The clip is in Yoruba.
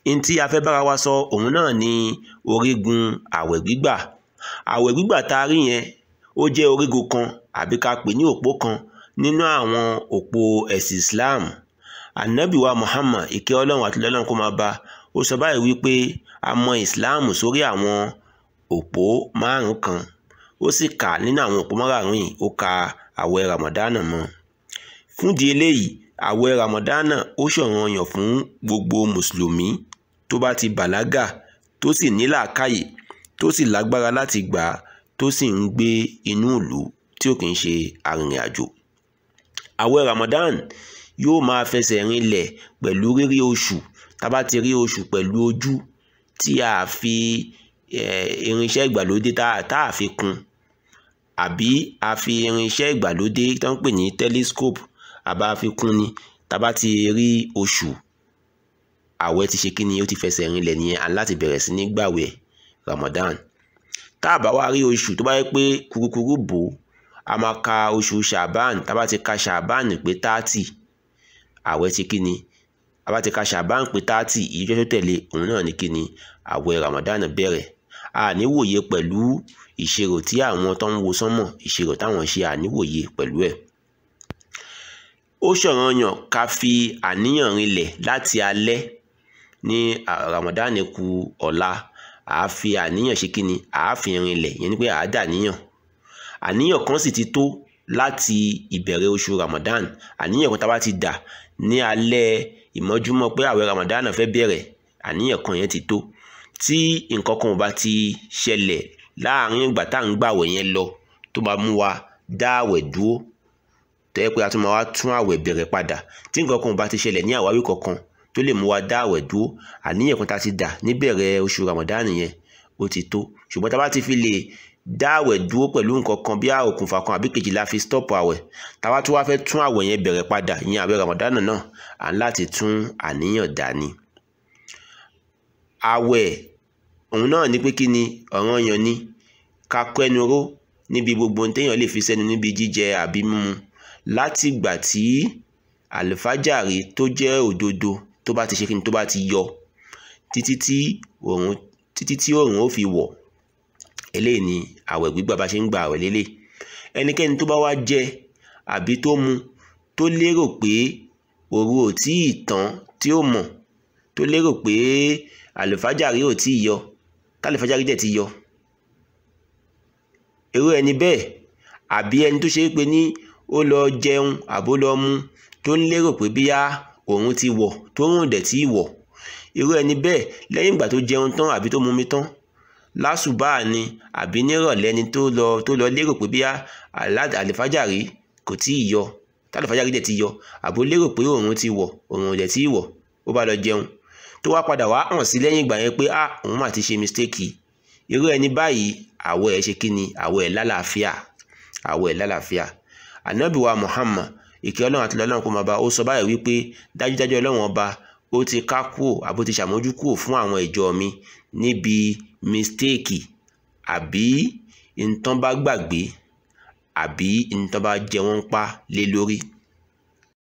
n tí a fẹ́ bára wa sọ òun náà ni orígun àwẹ̀ gbígbà àwẹ̀ gbígbà tá a rí yẹn ó jẹ́ orígun kan àbí ká pè ní òpó kan nínú àwọn òpó ẹ̀sìn Islam anabi wa Muhammad ìkẹ́ ọlọ́run àti ọlọ́run kó máa bá ó sọ báyìí wípé a mọ Islam sórí àwọn òpó márùn kan ó sì kà nínú àwọn òpó márùn yìí ó ka àwẹ̀ Ramadan mọ́ fúndìí eléyìí àwẹ̀ Ramadan ó ṣọ̀ranyàn fún gbogbo mùsùlùmí tó bá ti bàlágà tó sì ní làákàyè tó sì lágbára láti gbà á tó sì ń gbé inú ìlú tí ò kì í ṣe arìnrìn-àjò àwẹ̀ Ramadan yóò máa fẹsẹ̀ rinlẹ̀ pẹ̀lú rírí oṣù tá a bá ti rí oṣù pẹ̀lú ojú tí a fi irinṣẹ́ ìgbàlódé tá a fi kún àbí a fi irinṣẹ́ ìgbàlódé tó ń pè ní telescope àbá fi kún ni tá a bá ti rí oṣù àwẹ̀ ti ṣe kí ni ó ti fẹsẹ̀ rinlẹ̀ nìyẹn à ń láti bẹ̀rẹ̀ sí ní gbàwẹ̀ Ramadan tá a bá wá rí oṣù tó bá yẹ pé kurukuru bò ó a máa ka oṣù Shaban tá a bá ti ka Shaban pé thirty àwẹ̀ ti kí ni a bá ti ka Shaban pé thirty ìjọ tó tẹ̀lé òun náà ní kí ni àwẹ̀ Ramadan bẹ̀rẹ̀ a ní wòye pẹ̀lú ìṣirò tí àwọn tó ń wo sánmọ̀ ìṣirò táwọn ṣe àníwòye pẹ̀lú ẹ̀ ó ṣọ̀ranyàn ká fi àníyàn rinlẹ̀ láti alẹ́ ní Ramadan kù ọ̀la àá fi àníyàn ṣe kíni àá fi rinlẹ̀ yẹn ni pé àá dà níyàn àníyàn kan sì ti tó láti ìbẹ̀rẹ̀ oṣù Ramadan àníyàn kan tá a bá ti dà ní alẹ́ ìmọ́júmọ́ pé àwẹ̀ Ramadan fẹ́ bẹ̀rẹ̀ àníyàn kan yẹn ti tó tí nǹkan kan ò bá ti ṣẹlẹ̀ láàrin ìgbà tá à ń gbàwẹ̀ yẹn lọ tó máa mú wa dá àwẹ̀ dúró tó yẹ pé a tún máa wá tún àwẹ̀ bẹ̀rẹ̀ padà tí nǹkan kan ò bá ti ṣẹlẹ̀ ní àwáwí kankan tó lè mú wa dá àwẹ̀ dúró àníyàn kan tá a ti dà níbẹ̀rẹ̀ oṣù Ramadan yẹn ó ti tó ṣùgbọ́n tá a bá ti fi lè dá àwẹ̀ dúró pẹ̀lú nǹkan kan bí òkùnfà kan àbí kejì la fi stop àwẹ̀ tá a bá tún wá fẹ́ tún àwẹ̀ yẹn bẹ̀rẹ̀ padà ìyẹn àwẹ̀ Ramadan náà à ń láti tún àníyàn dání. àwẹ̀ òun náà ní pé kí ni ọ̀ranyàn ni ká kọ́ ẹnu ró níbi gbogbo ohun téèyàn lè fi sẹ́nu níbi jíjẹ àbí mímu láti ìgbà tí àlùfájàre tó jẹ́ òdodo tó bá ti ṣe kí ni tó bá ti yọ títí tí òòrùn títí tí òòrùn ó fi wọ̀ eléyìí ni àwẹ̀ gbígbà bá ṣe ń gba àwẹ̀ lélẹ̀ ẹnikẹ́ni tó bá wá jẹ àbí tó mu tó lérò pé òru ò tí ì tán tí ó mọ̀ tó lérò pé àlùfájàre ò tí ì yọ tálùfájàre dẹ̀ ti yọ irú ẹni bẹ́ẹ̀ àbí ẹni tó ṣe é pé ní ó lọ jẹun àbó lọ mu tó ń lérò pé bíyá òun ti wọ̀ tó rùn dẹ̀ tí ì wọ̀ irú ẹni bẹ́ẹ̀ lẹ́yìn ìgbà tó jẹun tán àbí tó mumi tán lásùbà ni àbí nírọ̀lẹ́ ni tó lọ tó lọ lérò pé bíyá àlùfájàre kò tí ì yọ tálùfájàre dẹ̀ ti yọ àbó lérò pé òun ti wọ̀ òun dẹ̀ tí ì wọ̀ ó bá lọ jẹun tó wá padà wá hàn sí lẹ́yìn ìgbà yẹn pé ah òun mà ti ṣe mistake irú ẹni báyìí àwọ̀ ẹ̀ ṣe kí ni àwọ̀ ẹ̀ lálàáfíà àwọ̀ ẹ̀ lálàáfíà ànábì wa Muhammad ìkẹ́ ọlọ́run àti ọlọ́run kó máa bá ó sọ báyìí wípé dájúdájú ọlọ́run ọba ó ti ká kúò àbó ti ṣàmójú kúò fún àwọn ìjọ mi níbi mistake àbí ntán bá gbàgbé àbí ntán bá jẹ wọ́n pa lé lórí